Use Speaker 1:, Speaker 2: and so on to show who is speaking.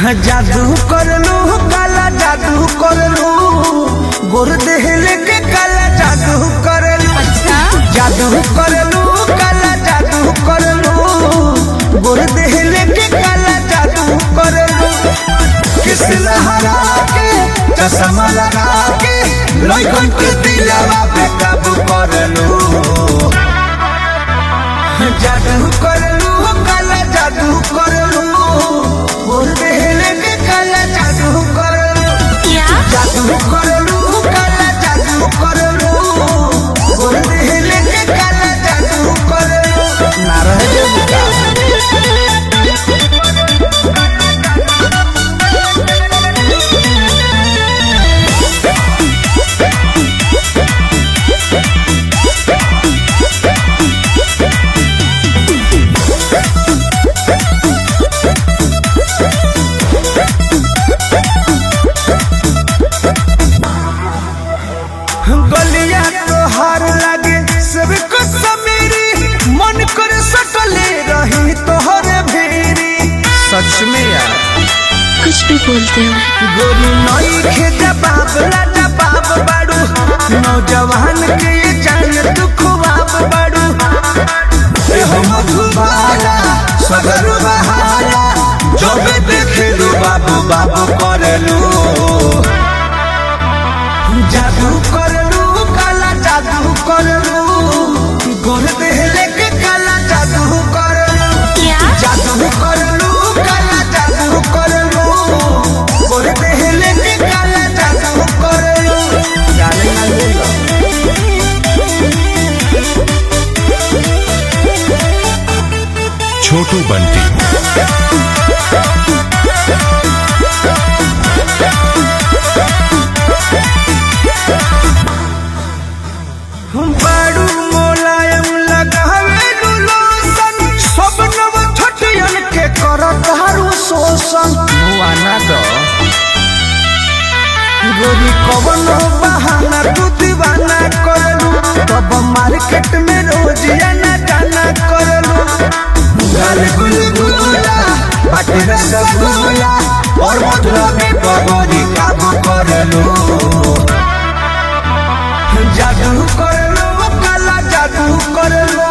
Speaker 1: जादू करलू काला जादू करलू गोर देहले के काला जादू करलू
Speaker 2: अच्छा
Speaker 1: जादू करलू काला जादू करलू गोर देहले के काला जादू करलू किस लहरा के चश्मा लगा के लइकन के दिलवा पे काबू करलू जादू करलू काला जादू करलू गोर देहले के काला जादू करलू
Speaker 2: क्या
Speaker 1: जादू करलू काला जादू करलू गोर देहले के काला जादू करलू ना रह जेबू गलिया तोहार लागे सब को समेरी मन कर सकले रही तोहरे भेरी सच में यार
Speaker 2: कुछ भी बोलते हो
Speaker 1: गोरी नई खे जवाब ला जवाब बाड़ू नौजवान के ये जान तू खुआब बाड़ू ए हो मधुबाला सगर बहारा जब देखेलू बाबू बाबू करलू जादू करलू काला जादू करलू गोर देहले के काला जादू करलू
Speaker 2: क्या
Speaker 1: जादू करलू काला जादू करलू गोर देहले के काला जादू करलू जाने ना लेलो
Speaker 3: छोटू बंटी
Speaker 1: बाड़ू मोलायम लगावे लोशन सब नव छठियन के करत हारू शोषण मुआना दो गोरी कवनो बहाना तू दीवाना करलू तब मार्केट में रोज आना जाना करलू गाल गुलगुला बाटे रसगुल्ला और मधुरा में पगोरी काबू करलू जादू करलू काला जादू करलू